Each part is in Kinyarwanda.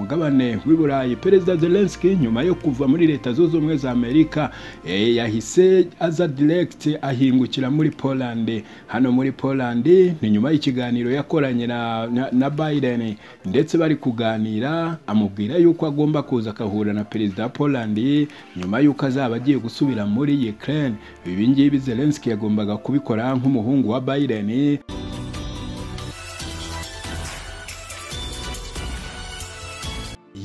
mugabane w'i burayi perezida zelenski nyuma yo kuva muri leta zunze ubumwe za amerika e, yahise aza direct ahingukira muri polande hano muri polande ni nyuma y'ikiganiro yakoranye na, na, na biden ndetse bari kuganira amubwira yuko agomba kuza akahura na perezida wa polande nyuma yuko azaba agiye gusubira muri ukraine ibi ngibi zelenski yagombaga kubikora nk'umuhungu wa biden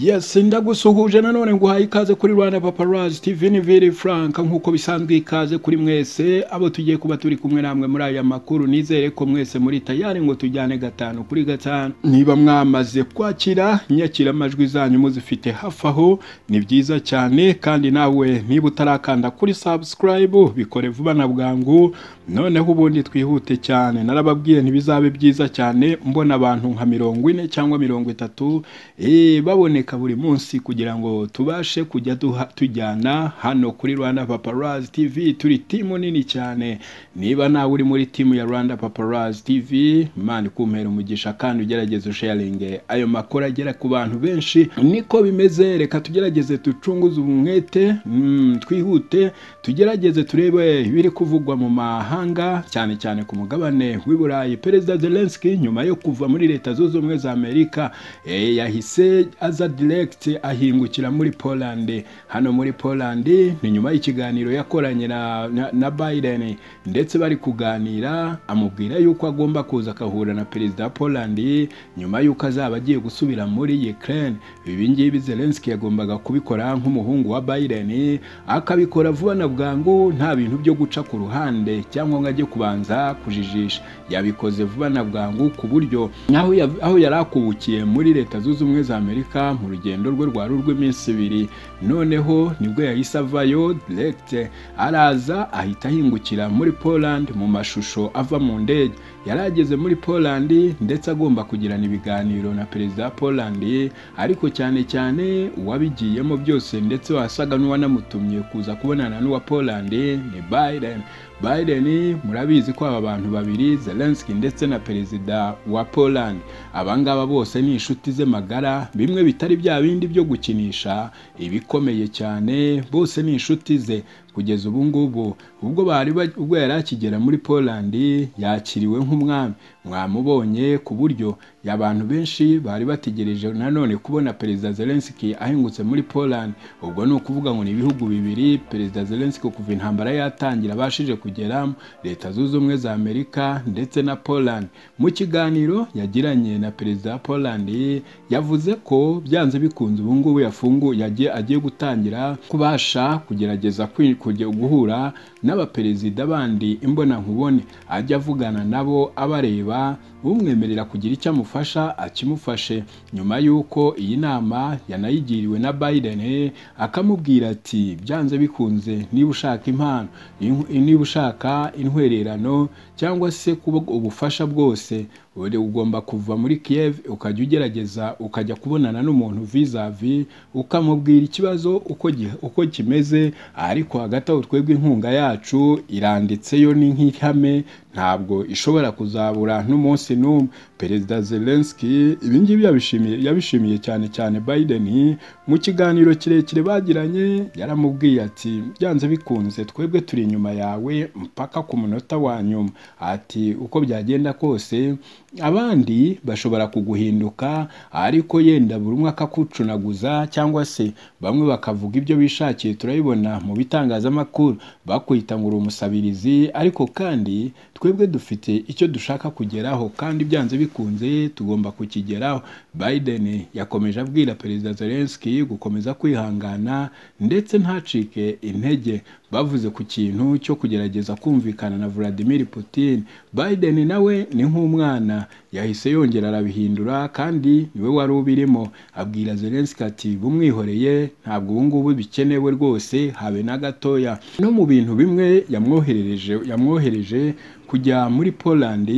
Yes, ndagusuhuje nanone nguhaye ikaze kuri Rwanda Paparazzi TV ni Viri Frank nkuko bisanzwe ikaze kuri mwese abo tugiye kuba turi kumwe namwe muri aya makuru nizere ko mwese muri tayari ngo tujyane gatanu kuri gatanu niba mwamaze kwakira nyakira amajwi zanyu muzifite hafi aho ni byiza cyane kandi nawe niba utarakanda kuri subscribe bikore vuba na bwangu noneho ubundi twihute cyane narababwiye ntibizabe byiza cyane mbona abantu nka mirongo ine cyangwa mirongo itatu eh baboneka buri munsi kugira ngo tubashe kujya tujyana hano kuri Rwanda Paparazzi TV turi timu nini cyane niba nawe uri muri timu ya Rwanda Paparazzi TV mani kumpera umugisha kandi ugerageze usharinge ayo makuru agera ku bantu benshi niko bimeze reka tugerageze ducunguze umwete mm, twihute tugerageze turebe ibiri kuvugwa mu mahanga cyane cyane ku mugabane w'i Burayi Perezida Zelensky nyuma yo kuva muri leta zunze ubumwe za Amerika e, yahise aza direct ahingukira muri polande hano muri polande ni nyuma y'ikiganiro yakoranye na, na, na biden ndetse bari kuganira amubwira yuko agomba kuza akahura na perezida wa polande nyuma yuko azaba agiye gusubira muri ukraine ibi ngibi zelenski yagombaga kubikora nk'umuhungu wa biden akabikora vuba na bwangu nta bintu byo guca ku ruhande cyangwa ngo ajye kubanza kujijisha yabikoze vuba na bwangu ku buryo aho yari akubukiye muri leta zunze ubumwe za amerika mu rugendo rwe rwari urw'iminsi ibiri noneho nibwo yahise avayo direct araza ahita ahingukira muri poland mu mashusho ava mu ndege yari ageze muri poland ndetse agomba kugirana ibiganiro na perezida wa poland ariko cyane cyane uwabigiyemo byose ndetse wasaga n'uwanamutumye kuza kubonana n'uwa poland ni biden Biden murabizi ko aba bantu babiri Zelensky ndetse na perezida wa Poland abangaba bose ni inshuti ze magara bimwe bitari bya bindi byo gukinisha ibikomeye cyane bose ni inshuti ze kugeza ubu ngubu ubwo bari ubwo yari akigera muri Poland yakiriwe nk'umwami mwamubonye ku buryo abantu benshi bari bategereje nanone kubona perezida Zelensky ahingutse muri Poland ubwo ni ukuvuga ngo ni ibihugu bibiri perezida Zelensky kuva intambara yatangira abashije kugeramo leta zunze ubumwe za Amerika ndetse na Poland mu kiganiro yagiranye na perezida wa Poland yavuze ko byanze bikunze ubu ngubu yafungu yagiye agiye gutangira kubasha kugerageza kwinjira kujya guhura n'abaperezida bandi imbonankubone ajya avugana nabo abareba umwemerera kugira icyo amufasha akimufashe nyuma y'uko iyi nama yanayigiriwe na Biden akamubwira ati byanze bikunze niba ushaka impano niba ushaka intwererano cyangwa se kuba ubufasha bwose ugomba kuva muri Kiev ukajya ugerageza ukajya kubonana n'umuntu vizavi ukamubwira ikibazo uko, uko kimeze ariko hagati aho twebwe inkunga yacu iranditse yo ni nk'ihame ntabwo ishobora kuzabura n'umunsi n'umwe perezida Zelensky ibi ngibi yabishimiye yabishimiye cyane cyane Biden mu kiganiro kirekire bagiranye yaramubwiye ati byanze bikunze twebwe turi inyuma yawe mpaka ku munota wa nyuma ati uko byagenda kose abandi bashobora kuguhinduka ariko yenda buri umwe akakucunaguza cyangwa se bamwe bakavuga ibyo bishakiye turabibona mu bitangazamakuru bakwita ngo uri umusabirizi ariko kandi twebwe dufite icyo dushaka kugeraho kandi byanze bikunze tugomba kukigeraho Biden yakomeje abwira perezida Zelensky gukomeza kwihangana ndetse ntacike intege bavuze ku kintu cyo kugerageza kumvikana na Vladimir Putin Biden nawe ni nk'umwana yahise yongera arabihindura kandi niwe wari ubirimo abwira Zelensky ati bumwihoreye ntabwo ubu ngubu bikenewe rwose habe na gatoya no mu bintu bimwe yamwoherereje yamwohereje kujya muri Poland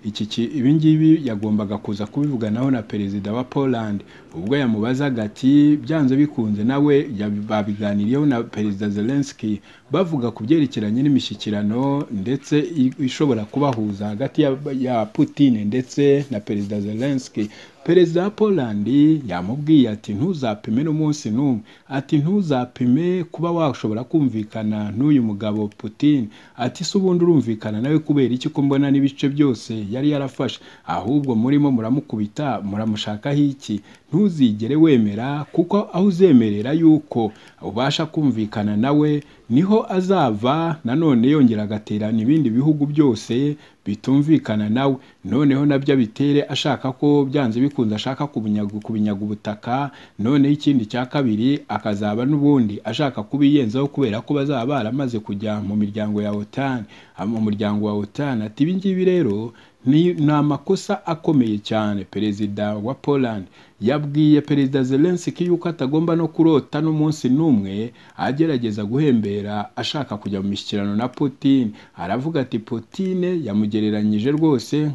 iki ibi ngibi yagombaga kuza kubivuganaho na perezida wa Poland ubwo yamubazaga ati byanze bikunze nawe babiganiriyeho na perezida Zelensky bavuga ku byerekeranye n'imishyikirano ndetse ishobora kubahuza hagati ya, ya Putin ndetse na perezida Zelensky perezida wa polandi yamubwiye ati ntuzapime n'umunsi n'umwe ati ntuzapime kuba washobora kumvikana n'uyu mugabo putin ati se ubundi urumvikana nawe kubera iki ko mbona n'ibice byose yari yarafashe ahubwo murimo muramukubita muramushakaho iki ntuzigere wemera kuko aho uzemerera yuko ubasha kumvikana nawe niho azava nanone yongera agaterana ibindi bihugu byose bitumvikana nawe noneho nabyo abitere ashaka ko byanze bikunze ashaka kubinyaga ubutaka noneho ikindi cya kabiri akazaba n'ubundi ashaka kubiyenzaho kubera ko bazaba baramaze kujya mu miryango ya otan mu muryango wa otan ati ibi ngibi rero ni ni amakosa akomeye cyane perezida wa poland yabwiye perezida zelenski yuko atagomba no kurota n'umunsi n'umwe agerageza guhembera ashaka kujya mu mishyikirano na putin aravuga ati potine yamugereranyije rwose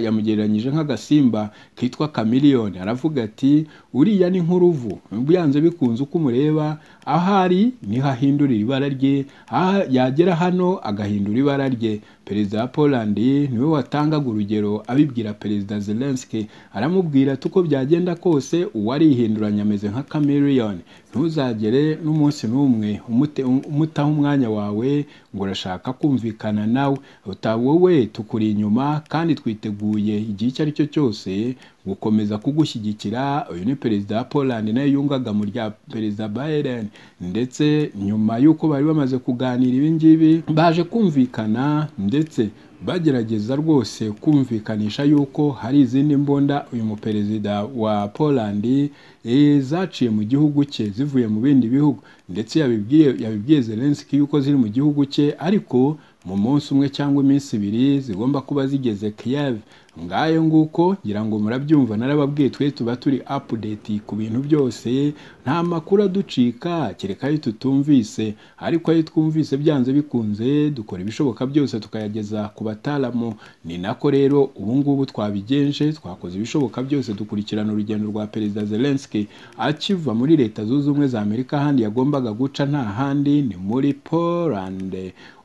yamugereranyije nk'agasimba kitwa kamiliyoni aravuga ati uriya ni nk'uruvu byanze bikunze uko umureba aho ari niho ahindurira ibara rye yagera hano agahindura ibara rye perezida wa poland niwe watangaga urugero abibwira perezida zelenski aramubwira ati uko byagenda kose uwarihinduranya ameze nka camellion ntuzagere n'umunsi n'umwe umutaho umwanya wawe ngo urashaka kumvikana nawe wowe tukuri inyuma kandi twiteguye igihe icyo ari cyo cyose gukomeza kugushyigikira uyu ni perezida wa poland nawe yungaga mu rya perezida biden ndetse nyuma y'uko bari bamaze kuganira ibi ngibi baje kumvikana ndetse bagerageza rwose kumvikanisha yuko hari izindi mbunda uyu muperezida wa poland zaciye mu gihugu cye zivuye mu bindi bihugu ndetse yabibwiye yabibwiye zelenski yuko ziri mu gihugu cye ariko mu munsi umwe cyangwa iminsi ibiri zigomba kuba zigeze Kiev ngayo nguko ngira ngo murabyumva narababwiye twe tuba turi update ku bintu byose nta makuru aducika kereka ayo tutumvise ariko ayo twumvise byanze bikunze dukora ibishoboka byose tukayageza ku bataalamu ni nako rero ubu ngubu twabigenje twakoze ibishoboka byose dukurikirana urugendo rwa perezida Zelensky akiva muri leta zunze ubumwe za Amerika ahandi yagombaga guca nta handi ni muri Poland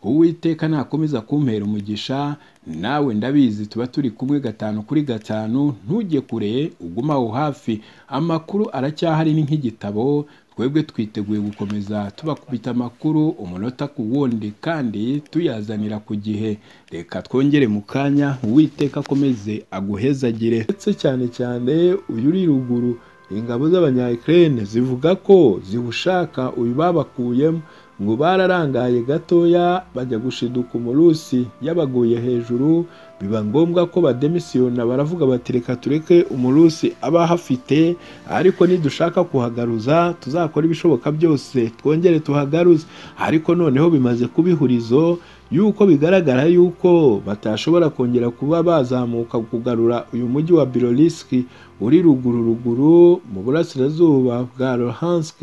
uwiteka nakomeza kumpera umugisha nawe ndabizi tuba turi kumwe gatanu kuri gatanu ntujye kure uguma aho hafi amakuru aracyahari ni nk'igitabo twebwe twiteguye gukomeza tubakubita amakuru umunota ku wundi kandi tuyazanira ku gihe reka twongere mu kanya uwiteka akomeze aguhezagire ndetse cyane cyane uyu uri ruguru ingabo z'abanya Ukraine zivuga ko ziwushaka uyu babakuyemo ngo bararangaye gatoya bajya gushiduka umurusi yabaguye hejuru biba ngombwa ko bademisiyona baravuga bati reka tureke umurusi aba ahafite ariko nidushaka kuhagaruza tuzakora ibishoboka byose twongere tuhagaruze ariko noneho bimaze kuba ihurizo yuko bigaragara yuko batashobora kongera kuba bazamuka kugarura uyu mujyi wa Bilorilsk uri ruguru ruguru mu burasirazuba bwa Luhansk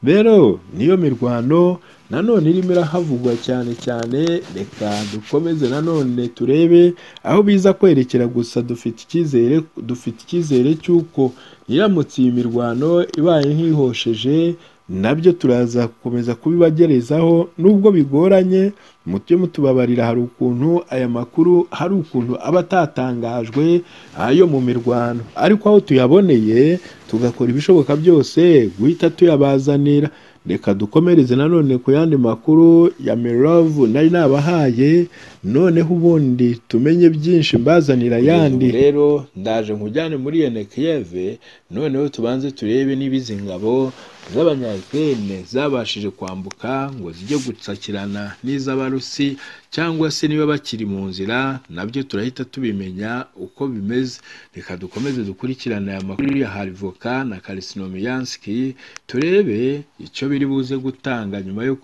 rero niyo mirwano nanone irimo irahavugwa cyane cyane reka dukomeze nanone turebe aho biza kwerekera gusa dufite icyizere dufite icyizere cy'uko iramutse iyi mirwano ibaye nk'ihosheje nabyo turaza gukomeza kubibagerezaho nubwo bigoranye mujye mutubabarira hari ukuntu aya makuru hari ukuntu aba atatangajwe ayo mu mirwano ariko aho tuyaboneye tugakora ibishoboka byose guhita tuyabazanira reka dukomereze nanone ku yandi makuru ya mirovu nari nabahaye noneho ubundi tumenye byinshi mbazanira ayandi rero ndaje nkujyane muri yenekiyeve noneho tubanze turebe niba izi ngabo z'abanyayikirine zabashije kwambuka ngo zijye gutsakirana n'iz'abarusi cyangwa se niba bakiri mu nzira nabyo turahita tubimenya uko bimeze reka dukomeze dukurikirane aya makuru ya harivoka na karisinomiyanski turebe icyo biri buze gutanga nyuma yo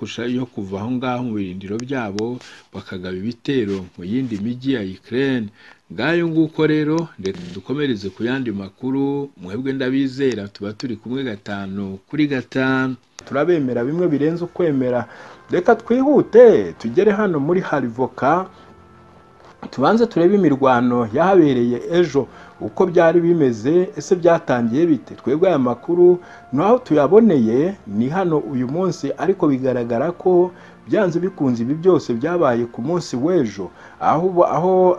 kuva aho ngaho mu birindiro byabo bakagaba ibitero mu yindi mijyi ya Ukraine ngayo nguko rero reka dukomereze ku yandi makuru mwebwe ndabizera tuba turi kumwe gatanu kuri gatanu turabemera bimwe birenze ukwemera reka twihute tugere hano muri harivoka tubanze turebe imirwano yahabereye ejo uko byari bimeze ese byatangiye bite twebwe aya makuru naho tuyaboneye ni hano uyu munsi ariko bigaragara ko byanze bikunze ibi byose byabaye ku munsi w'ejo aho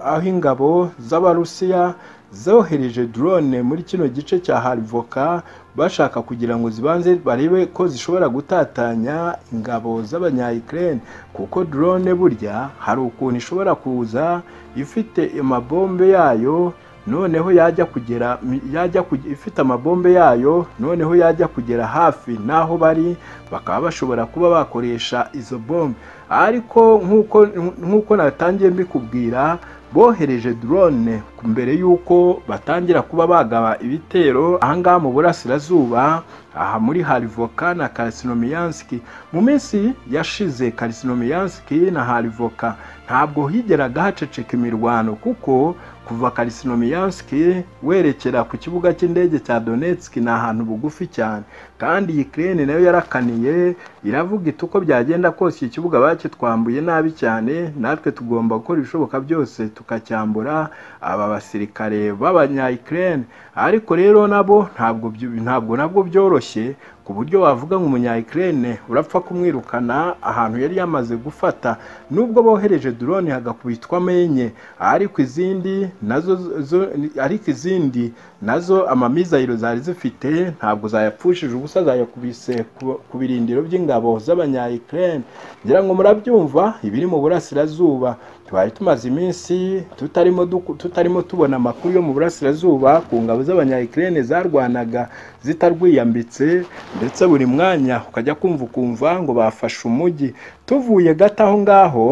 aho ingabo z'abarusiya zohereje drone muri kino gice cya harivoka bashaka kugira ngo zibanze barebe ko zishobora gutatanya ingabo z'abanyayikirere kuko drone burya hari ukuntu ishobora kuza ifite amabombe yayo noneho yajya kugera yajya kuge- ifite amabombe yayo noneho yajya kugera hafi n'aho bari bakaba bashobora kuba bakoresha izo bombe ariko nk'uko nk'uko natangiye mbikubwira bohereje drone mbere y'uko batangira kuba bagaba ibitero ahangaha mu burasirazuba aha muri harivoka na karisinomiyansiki mu minsi yashize karisinomiyansiki na harivoka ntabwo higeraga haceceka imirwano kuko kuva karisinomiyansiki werekera ku kibuga cy'indege cya donetski ni ahantu bugufi cyane kandi iyi kirene nayo yarakaniye iravuga iti uko byagenda kose iki kibuga bakitwambuye nabi cyane natwe tugomba gukora ibishoboka byose tukacyambura aba basirikare b'abanyayikirene ariko rero nabo ntabwo byu- ntabwo nabwo byoroshye ku buryo wavuga ngo umunyayikirene urapfa kumwirukana ahantu yari yamaze gufata nubwo bohereje drone hagakubitwamo enye ariko izindi nazo zo- ariko izindi nazo amamizayiro zari zifite ntabwo zayapfushije ubusa zayakubise ku- ku birindiro by'ingabo z'abanyayikirene ngira ngo murabyumva ibiri mu burasirazuba twari tumaze iminsi tutarimo duku- tutarimo tubona amakuru yo mu burasirazuba ku ngabo z'abanyayikirene zarwanaga zitarwiyambitse ndetse buri mwanya ukajya kumva ukumva ngo bafashe umujyi tuvuye gato aho ngaho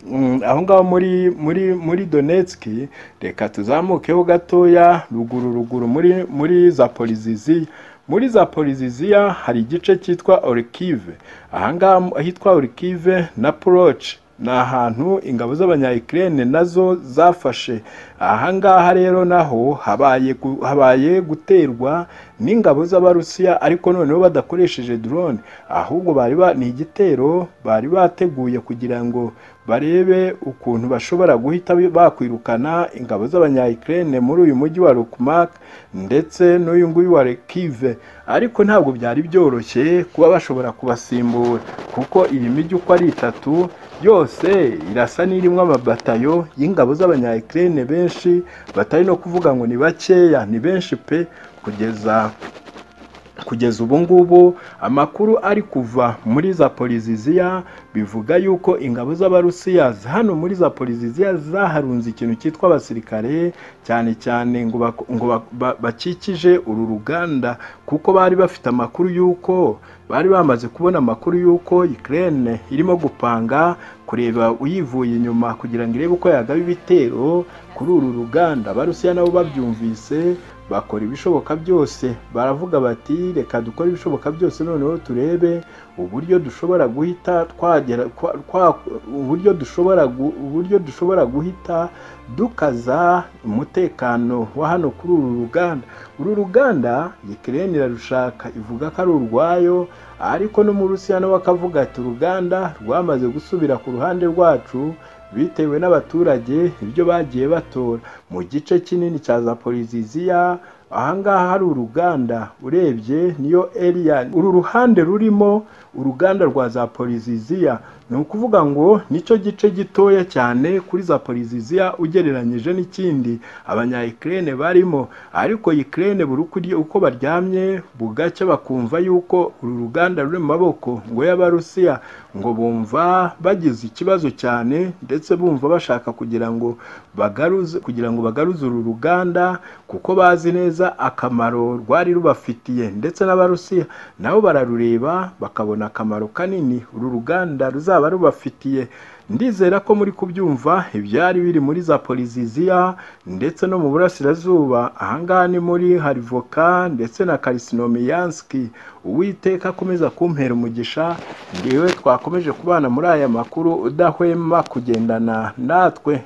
mm, aho ngaho muri muri muri donetski reka tuzamukeho gatoya ruguru ruguru muri muri zaporiziziya muri zaporiziziya hari igice cyitwa orikive aha ngaha ahitwa orikive na poroci ni ahantu ingabo z'abanyayikirene nazo zafashe aha ngaha rero naho habaye gu- habaye guterwa n'ingabo z'abarusiya ariko noneho badakoresheje drone ahubwo bari ba- ni igitero bari bateguye kugira ngo barebe ukuntu bashobora guhita bakwirukana ingabo z'abanyayikirene muri uyu mujyi wa Lukmak ndetse n'uyu nguyu wa Rekive ariko ntabwo byari byoroshye kuba bashobora kubasimbura kuko iyi mijyi uko ari itatu yose irasa n'irimo amabatayo y'ingabo z'abanyayikirene benshi batari no kuvuga ngo ni bakeya ni benshi pe kugeza kugeza ubu ngubu amakuru ari kuva muri zaporiziziya bivuga yuko ingabo z'abarusiya hano muri zaporiziziya zaharunze ikintu cyitwa abasirikare cyane cyane ngo bak- ngo bak- ba- bakikije uru ruganda kuko bari bafite amakuru y'uko bari bamaze kubona amakuru y'uko Ukraine irimo gupanga kureba uyivuye inyuma kugira ngo irebe uko yagaba ibitero kuri uru ruganda abarusiya nabo babyumvise bakora ibishoboka byose baravuga bati reka dukore ibishoboka byose noneho turebe uburyo dushobora guhita twagera kwa- kwa- uburyo dushobora gu- uburyo dushobora guhita dukaza umutekano wa hano kuri uru ruganda uru ruganda Ukraine irarushaka ivuga ko ari urwayo ariko no mu Rusiya nawe akavuga ati uruganda rwamaze gusubira ku ruhande rwacu bitewe n'abaturage ibyo bagiye batora mu gice kinini cya zaporiziziya ahangaha hari uruganda urebye niyo eriya uru ruhande rurimo uruganda rwa zaporiziziya ni ukuvuga ngo nicyo gice gitoya cyane kuri zaporiziziya ugereranyije n'ikindi abanyayikirene barimo ariko yikirene buri uko urya- uko baryamye bugacya bakumva yuko uru ruganda ruri mu maboko ngo y'abarusiya ngo bumva bagize ikibazo cyane ndetse bumva bashaka kugira ngo bagaruze kugira ngo bagaruze uru ruganda kuko bazi neza akamaro rwari rubafitiye ndetse n'abarusiya nabo bararureba bakabona akamaro kanini uru ruganda ruzaba rubafitiye ndizera ko muri kubyumva ibyari biri muri zaporiziziya ndetse no mu burasirazuba ahangaha ni muri harivoka ndetse na karisinomiyanski uwiteka akomeza kumpera umugisha ngewe twakomeje kubana muri aya makuru udahwema kugendana natwe